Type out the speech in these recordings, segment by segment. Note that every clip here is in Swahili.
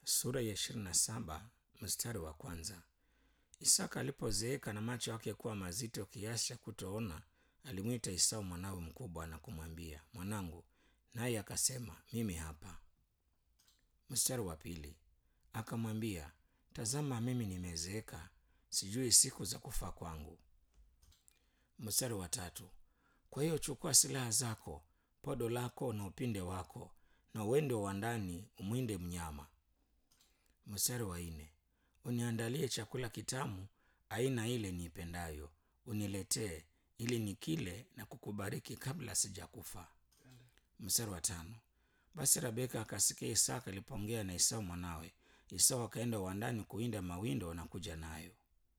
sura ya ishirini na saba mstari wa kwanza. Isaka alipozeeka na macho yake kuwa mazito kiasi cha kutoona, alimwita Esau mwanawe mkubwa na kumwambia, mwanangu, naye akasema, mimi hapa. Mstari wa pili, akamwambia, tazama, mimi nimezeeka, sijui siku za kufa kwangu. Mstari wa tatu, kwa hiyo chukua silaha zako, podo lako na upinde wako, na uende wa ndani umwinde mnyama. Mstari wa nne, uniandalie chakula kitamu aina ile niipendayo, uniletee ili nikile na kukubariki kabla sijakufa. Mstari wa tano, basi Rebeka akasikia Isaka alipoongea na Esau mwanawe. Esau akaenda uwandani kuwinda mawindo na kuja nayo.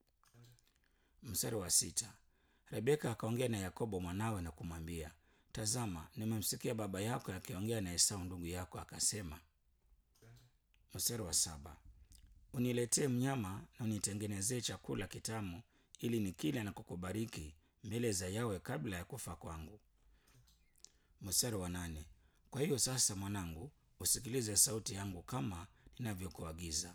Mstari wa sita, Rebeka akaongea na Yakobo mwanawe na kumwambia, tazama, nimemsikia baba yako akiongea na Esau ndugu yako, akasema. Mstari wa saba, uniletee mnyama na unitengenezee chakula kitamu ili nikile na kukubariki mbele za Yawe kabla ya kufa kwangu. Mstari wa nane, kwa hiyo sasa mwanangu, usikilize sauti yangu kama ninavyokuagiza.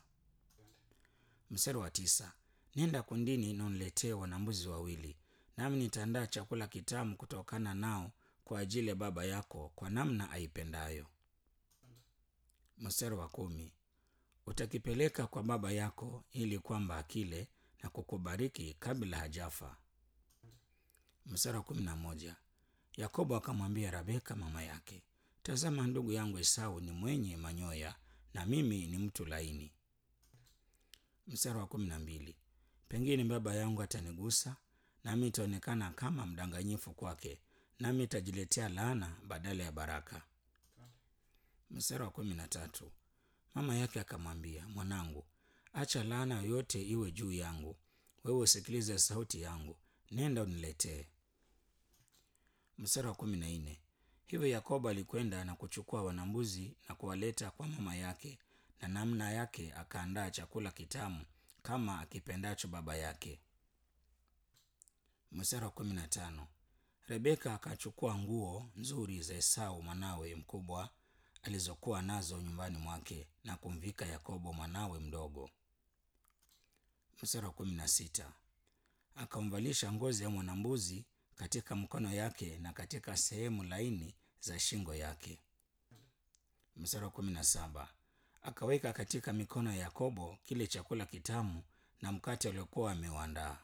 Mstari wa tisa, nenda kundini na uniletee wanambuzi wawili, nami nitaandaa chakula kitamu kutokana nao kwa ajili ya baba yako kwa namna aipendayo. Mstari wa kumi, utakipeleka kwa baba yako ili kwamba akile na kukubariki kabla hajafa. Mstari wa kumi na moja, Yakobo akamwambia Rebeka mama yake, tazama, ndugu yangu Esau ni mwenye manyoya na mimi ni mtu laini. Mstari wa kumi na mbili, pengine baba yangu atanigusa nami itaonekana kama mdanganyifu kwake, nami itajiletea laana badala ya baraka. Mstari wa kumi na tatu, mama yake akamwambia, mwanangu, acha laana yoyote iwe juu yangu, wewe usikilize sauti yangu, nenda uniletee. Mstari wa kumi na nne, hivyo Yakobo alikwenda na kuchukua wanambuzi na kuwaleta kwa mama yake, na namna yake akaandaa chakula kitamu kama akipendacho baba yake. Mstari wa kumi na tano, Rebeka akachukua nguo nzuri za Esau mwanawe mkubwa alizokuwa nazo nyumbani mwake na kumvika Yakobo mwanawe mdogo. Mstari wa kumi na sita, akamvalisha ngozi ya mwanambuzi katika mkono yake na katika sehemu laini za shingo yake. Mstari wa kumi na saba, akaweka katika mikono ya Yakobo kile chakula kitamu na mkate aliokuwa ameuandaa.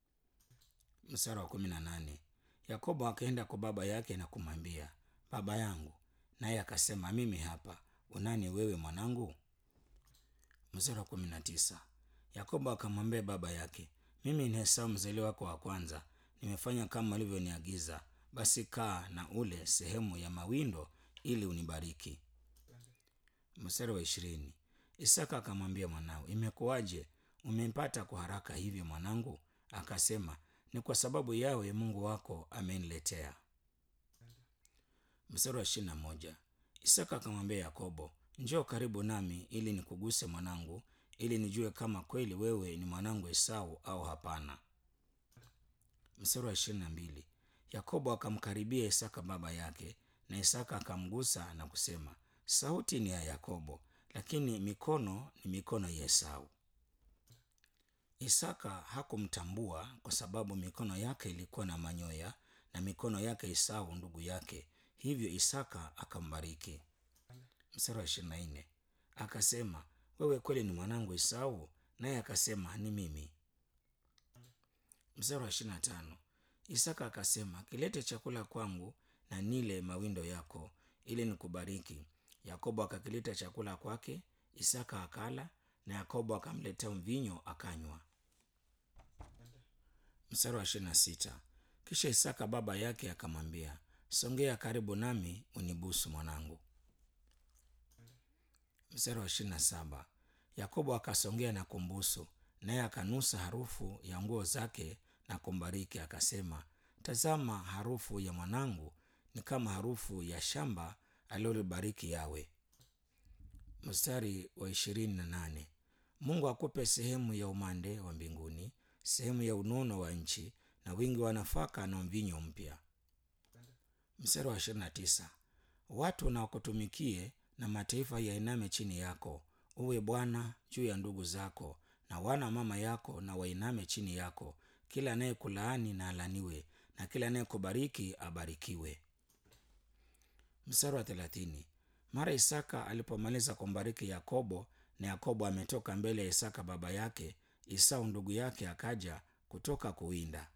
Mstari wa kumi na nane, Yakobo akaenda kwa baba yake na kumwambia, baba yangu. Naye akasema, mimi hapa. Unani wewe mwanangu? Mstari wa kumi na tisa, Yakobo akamwambia baba yake, mimi ni Esau mzaliwa wako wa kwanza, nimefanya kama ulivyoniagiza. Basi kaa na ule sehemu ya mawindo ili unibariki. Mstari wa ishirini, Isaka akamwambia mwanawe, imekuwaje umempata kwa haraka hivyo mwanangu? Akasema, ni kwa sababu Yawe Mungu wako ameniletea. Mstari wa ishirini na moja, Isaka akamwambia Yakobo, njoo karibu nami ili nikuguse mwanangu, ili nijue kama kweli wewe ni mwanangu Esau au hapana. Mstari wa ishirini na mbili, Yakobo akamkaribia Isaka baba yake, na Isaka akamgusa na kusema, sauti ni ya Yakobo, lakini mikono ni mikono ya Esau. Isaka hakumtambua kwa sababu mikono yake ilikuwa na manyoya na mikono yake Esau ndugu yake, hivyo Isaka akambariki. Mstari wa ishirini na nne akasema, wewe kweli ni mwanangu Esau? Naye akasema, ni mimi. Mstari wa ishirini na tano Isaka akasema, kilete chakula kwangu na nile mawindo yako ili nikubariki. Yakobo akakileta chakula kwake, Isaka akala na Yakobo akamletea mvinyo akanywa. Mstari wa ishirini na sita kisha Isaka baba yake akamwambia, songea karibu nami unibusu mwanangu. Mstari wa ishirini na saba Yakobo akasongea na kumbusu, naye akanusa harufu ya nguo zake na kumbariki, akasema, tazama, harufu ya mwanangu ni kama harufu ya shamba alilolibariki Yawe. Mstari wa ishirini na nane Mungu akupe sehemu ya umande wa mbinguni, sehemu ya unono wa nchi, na wingi wa nafaka na mvinyo mpya. Mstari wa ishirini na tisa watu na wakutumikie na mataifa yainame chini yako, uwe bwana juu ya ndugu zako na wana mama yako na wainame chini yako kila anayekulaani na alaniwe na kila anayekubariki abarikiwe mstari wa thelathini mara isaka alipomaliza kumbariki yakobo na yakobo ametoka mbele ya isaka baba yake isau ndugu yake akaja kutoka kuwinda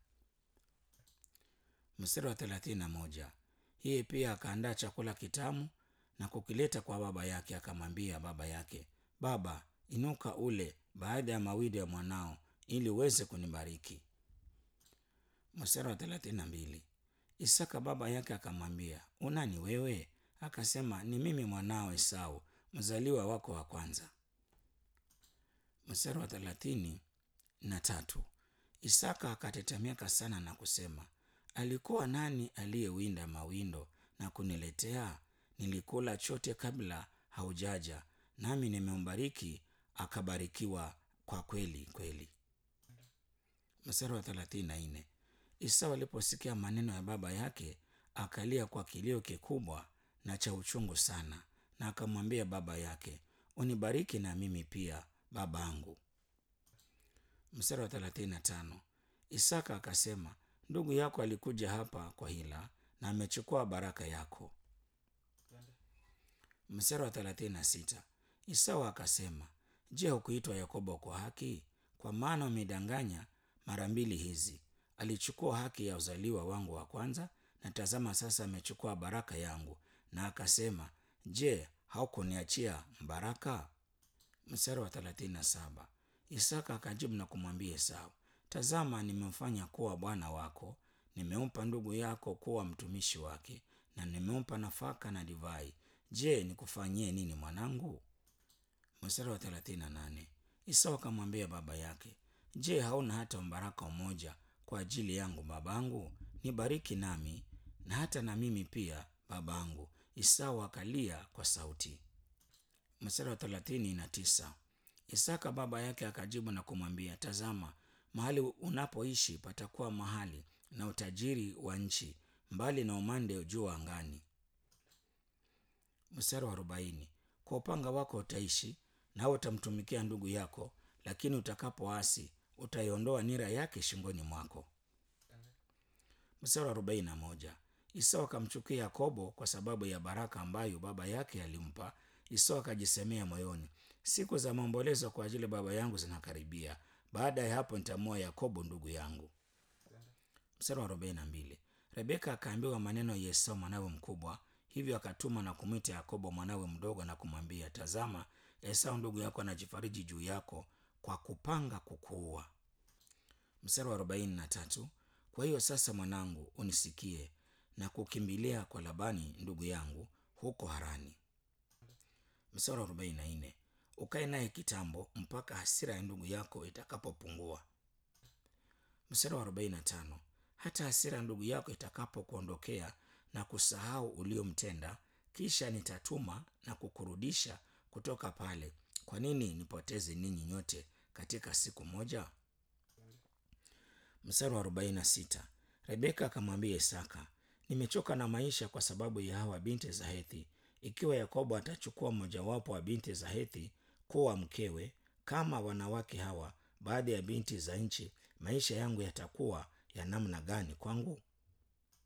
mstari wa thelathini na moja hii pia akaandaa chakula kitamu na kukileta kwa baba yake akamwambia baba yake baba inuka ule baada ya mawili ya mwanao ili uweze kunibariki mstari wa thelathini na mbili isaka baba yake akamwambia unani wewe akasema ni mimi mwanao esau mzaliwa wako wa kwanza mstari wa thelathini na tatu isaka akatetemeka sana na kusema alikuwa nani aliyewinda mawindo na kuniletea nilikula chote kabla haujaja nami nimembariki akabarikiwa kwa kweli kweli mstari wa thelathini na nne isau aliposikia maneno ya baba yake akalia kwa kilio kikubwa na cha uchungu sana na akamwambia baba yake unibariki na mimi pia babangu mstari wa thelathini na tano isaka akasema ndugu yako alikuja hapa kwa hila na amechukua baraka yako mstari wa thelathini na sita isau akasema je hukuitwa yakobo kwa haki kwa maana umedanganya mara mbili hizi alichukua haki ya uzaliwa wangu wa kwanza na tazama sasa amechukua baraka yangu na akasema je haukuniachia baraka mstari wa thelathini na saba isaka akajibu na kumwambia esau tazama nimemfanya kuwa bwana wako nimempa ndugu yako kuwa mtumishi wake na nimempa nafaka na divai je nikufanyie nini mwanangu mstari wa thelathini na nane isau akamwambia baba yake je hauna hata mbaraka mmoja kwa ajili yangu babangu nibariki nami na hata na mimi pia babangu isau akalia kwa sauti mstari wa thelathini na tisa isaka baba yake akajibu na kumwambia tazama mahali unapoishi patakuwa mahali na utajiri wa nchi mbali na umande juu angani mstari wa arobaini kwa upanga wako utaishi nawe utamtumikia ndugu yako lakini utakapoasi utaiondoa nira yake shingoni mwako mstari wa arobaini na moja isau akamchukia yakobo kwa sababu ya baraka ambayo baba yake alimpa isau akajisemea moyoni siku za maombolezo kwa ajili baba yangu zinakaribia baada ya hapo nitamua yakobo ndugu yangu mstari wa arobaini na mbili rebeka akaambiwa maneno ya esau mwanawe mkubwa hivyo akatuma na kumwita yakobo mwanawe mdogo na kumwambia tazama esau ndugu yako anajifariji juu yako kwa kupanga kukuua mstari wa arobaini na tatu kwa hiyo sasa mwanangu unisikie na kukimbilia kwa labani ndugu yangu huko harani mstari wa arobaini na nne ukae naye kitambo mpaka hasira ya ndugu yako itakapopungua mstari wa arobaini na tano hata hasira ya ndugu yako itakapokuondokea na kusahau uliomtenda kisha nitatuma na kukurudisha kutoka pale kwa nini nipoteze ninyi nyote katika siku moja mstari wa arobaini na sita rebeka akamwambia isaka nimechoka na maisha kwa sababu ya hawa binti za hethi ikiwa yakobo atachukua mojawapo wa binti za hethi kuwa mkewe kama wanawake hawa baada ya binti za nchi maisha yangu yatakuwa ya namna gani kwangu